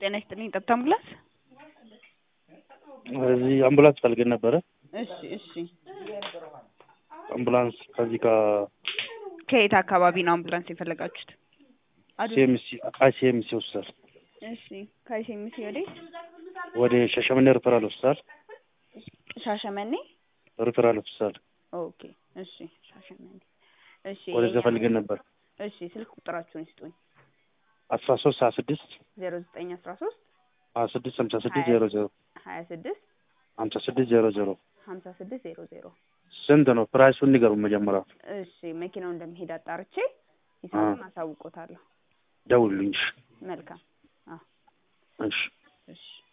ጤና ይስጥልኝ። ጠብታ አምቡላንስ። እዚህ አምቡላንስ ፈልገን ነበረ። እሺ እሺ። አምቡላንስ ከዚህ ከ ከየት አካባቢ ነው አምቡላንስ የፈለጋችሁት? አዱ- ሲኤምሲ አይሲኤምሲ ሆስፒታል እሺ። ከሲኤምሲ ወዴት? ወደ ሻሸመኔ ሪፈራል ሆስፒታል ሻሸመኔ። ሪፈራል ሆስፒታል ኦኬ እሺ። ሻሸመኔ። እሺ። ወደዛ ፈልገን ነበር። እሺ። ስልክ ቁጥራችሁን ይስጡኝ። አስራ ሶስት ሀያ ስድስት ዜሮ ዘጠኝ አስራ ሶስት ሀያ ስድስት ሀምሳ ስድስት ዜሮ ዜሮ ሀያ ስድስት ሀምሳ ስድስት ዜሮ ዜሮ ሀምሳ ስድስት ዜሮ ዜሮ ስንት ነው ፕራይሱን ንገሩ መጀመሪያ እሺ። መኪናው እንደሚሄድ አጣርቼ ሂሳቡን አሳውቆታለሁ። ደውሉልኝ እሺ መልካም። አዎ እሺ እሺ